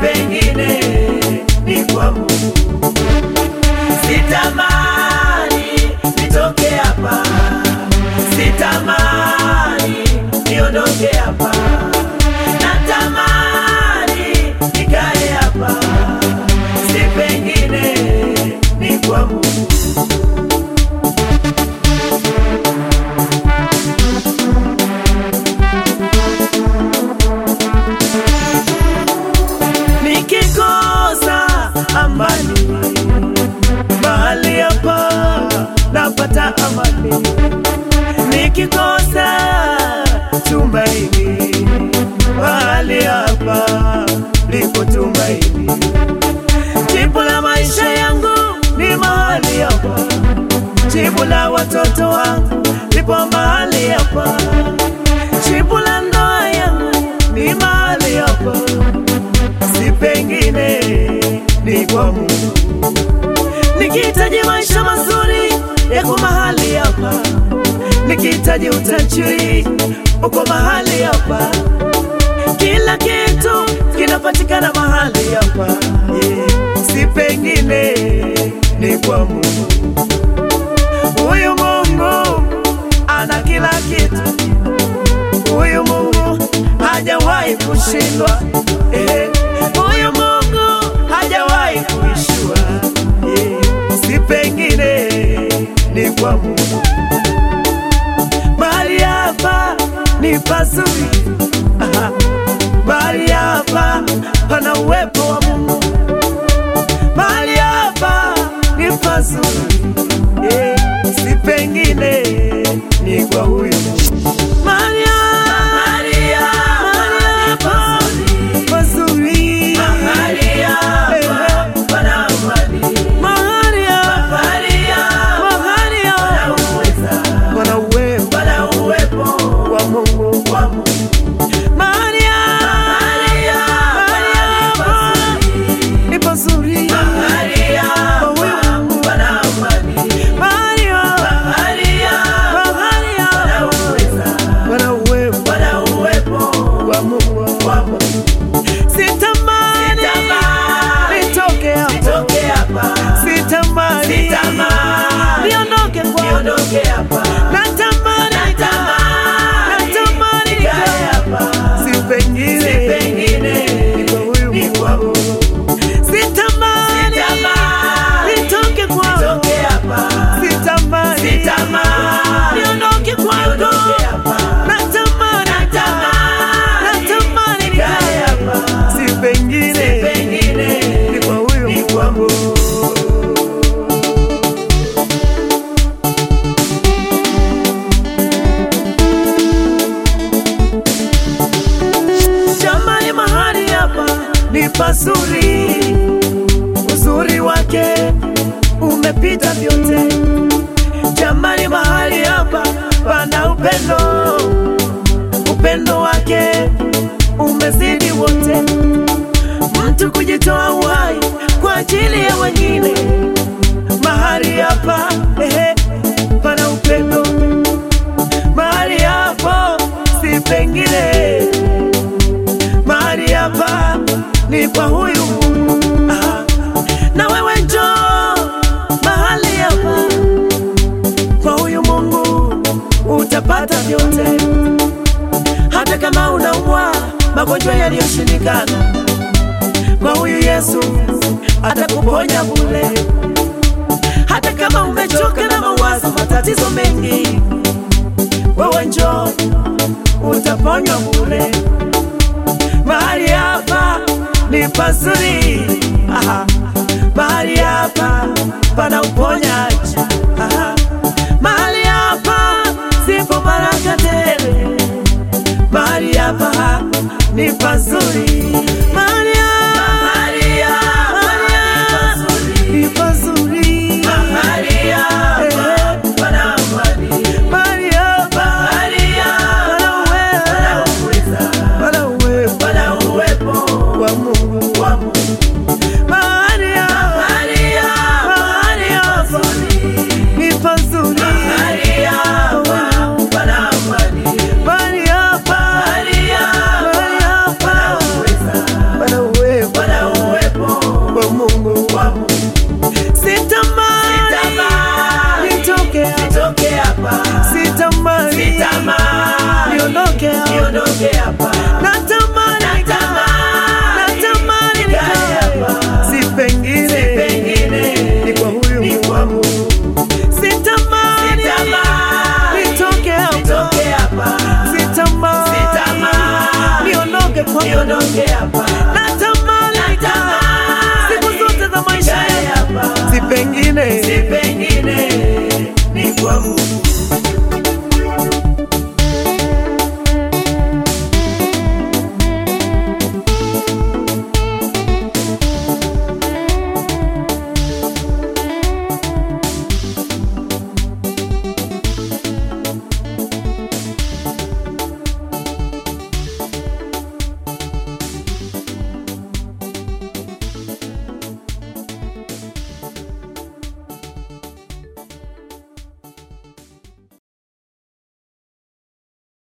pengine ni kwa Mungu. Sitamani nitoke hapa, sitamani niondoke hapa, natamani nikae hapa, si pengine ni kwa Mungu. nikikosa amani mahali hapa napata amani, nikikosa tumaini mahali hapa lipo tumaini. Jibu la maisha yangu ni mahali hapa, jibu la watoto wangu lipo mahali hapa, jibu la ndoa yangu ni mahali hapa si pengine ni kwa Mungu. Nikihitaji maisha mazuri yako mahali hapa, nikihitaji utajiri uko mahali hapa, kila kitu kinapatikana mahali hapa, yeah. si pengine ni kwa Mungu. Huyu Mungu ana kila kitu, huyu Mungu hajawahi kushindwa eh. Huyu Mungu hajawahi kuishua eh. Si pengine ni kwa Mungu. Mahali hapa ni pazuri, Aha. mahali hapa pana uwepo wa Mungu, mahali hapa ni pazuri eh. Si pengine ni kwa huyu Mungu. Mahali hapa- mahali hapa pazuri, mahali hapa pana amani, mahali hapa mahali hapa pana uwepo pana uwepo wa Mungu wa Mungu. Mahali hapa mahali hapa ni pazuri, mahali hapa pana amani, mahali hapa mahali hapa pana uwepo pana uwepo wa Mungu wa Mungu. Sitamani nitoke hapa, sitamani niondoke kwako, natamani natamani nikae hapa, si pengine niko huyu Mungu. Sitamani nitoke kwako, sitamani niondoke kwako, natamani natamani nikae hapa, si pengine ni kwa huyu Mungu. Jamani, mahali hapa ni pazuri, uzuri wake umepita vyote. Jamani, mahali hapa pana upendo, upendo wake umezidi wote, mtu kujitoa uhai kwa ajili ya wengine. Mahali hapa ehe, pana upendo, mahali hapo si pengine mahali hapa ni kwa huyu Mungu. Aha. Na wewe njoo mahali hapa kwa huyu Mungu, utapata vyote, hata kama unaumwa magonjwa yaliyoshindikana, kwa huyu Yesu atakuponya bure. Hata kama umechoka na mawazo, matatizo mengi, wewe njoo utaponywa bure mahali hapa ni pazuri, Aha. mahali hapa pana uponyaji, Aha. mahali hapa zipo baraka tele, mahali hapa ni pazuri, mahali hapa mahali hapa ni pazuri, mahali hapa pana amani, mahali hapa pana uwezo pana uwepo pana uwepo wa Mungu wa Mungu mahali hapa mahali hapa ni pazuri mahali hapa pana amani mahali hapa mahali hapa pana Mungu. kwa Mungu. Sitamani Sitamani nitoke hapa, nitoke hapa, sitamani sitamani niondoke hapa. niondoke hapa,